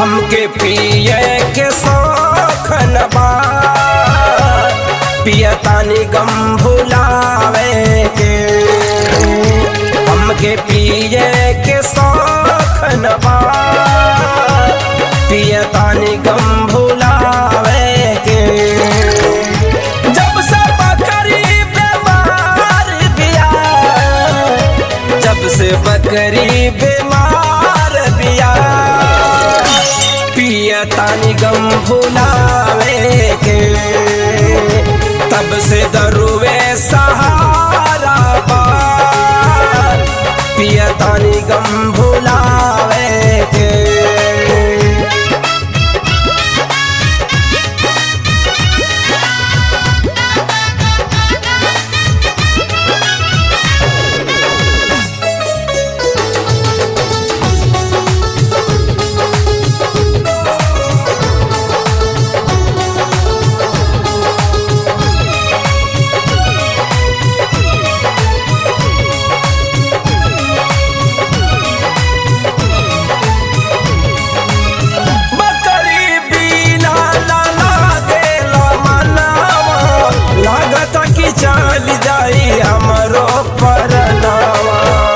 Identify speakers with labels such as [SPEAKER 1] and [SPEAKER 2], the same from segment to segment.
[SPEAKER 1] हमके पिए के शौखन बा पियतानी गम भुलावे के हमके पिए के शौखन बा पियतानी गम भुलावे के जब से बकरी बीमार बिया जब से बकरी बीमार बिया पियतानी गम भुलावे के तब से दरुवे सहारा बा पियतानी गम भुलावे के बकरी बिना ना लागेला मनावा लागत कि चल जाई हमरो परनावा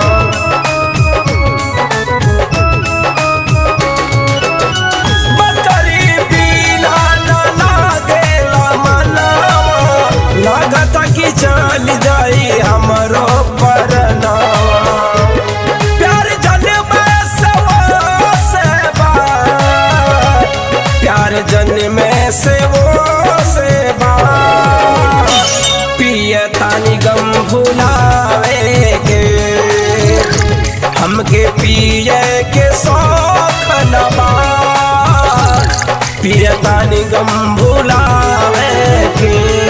[SPEAKER 1] बकरी बिना ना लागेला मनावा लागत कि चल जाई हमरो परनावा प्यार जन्म से वो से बा प्यार जन्म से वो से बा पियतानी गम भुलावे के हमके पिए के शौख न बा पियतानी गम भुलावे के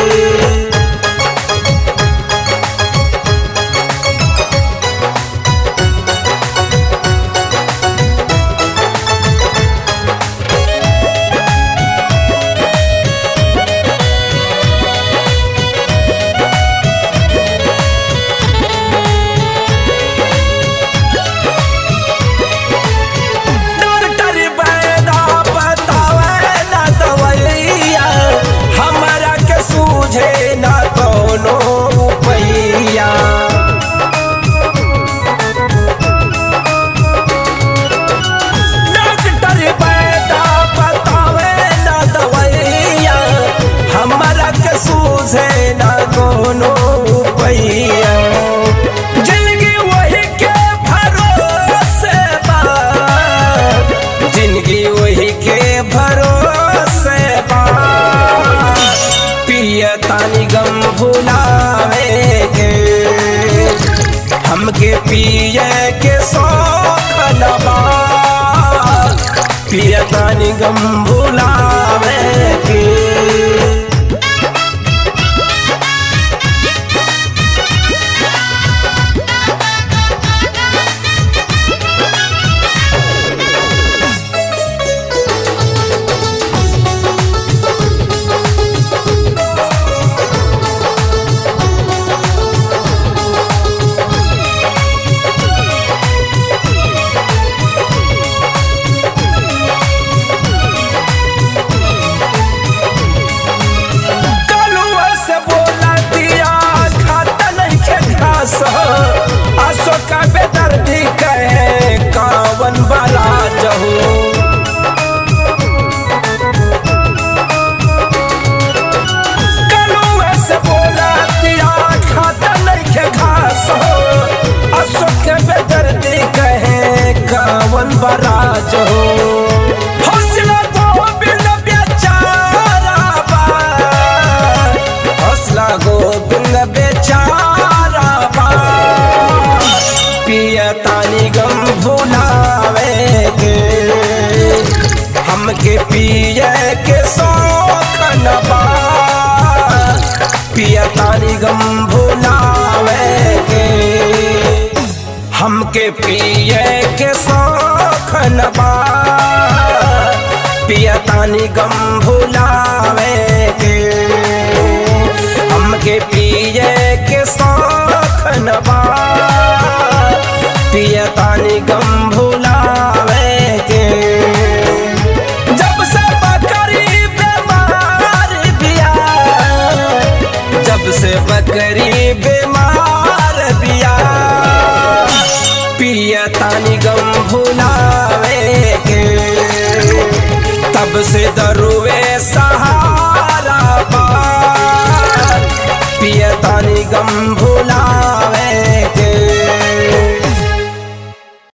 [SPEAKER 1] डॉक्टर बैदा बतावे ना दवैया हमरा के सूझे ना कोनो पैया डॉक्टर बैदा बतावे ना दवैया हमरा के सूझे ना कोनो पैया जिंदगी वही के भरोसे बा जिंदगी वही के भरोसे बा पियतानी गम भुलावे के हमके पिए के शौख न बा पियतानी गम भुलावे के कलुआ से बोला दिया खाता नहीं के घास अशोका बेदर्दी कहे कावन बड़ा जहू कलुआ से बोला दिया खाता नहीं के घास अशोक बेदर्दी कहे कावन बड़ा जहू हौसला तो बिन बेचारा बा हौसला गोविंद बेचारा बा पियतानी गम भुलावे के हमके पिए के शौख न बा पियतानी गम भुलावे के हमके पिए के शौख न बा पियतानी गम भुलावे के हमके पिए के शौख न बा पियतानी गम भुलावे के बकरी बीमार बिया पियतानी गम भुलावे के तब से दरुवे सहारा बा पियतानी गम भुला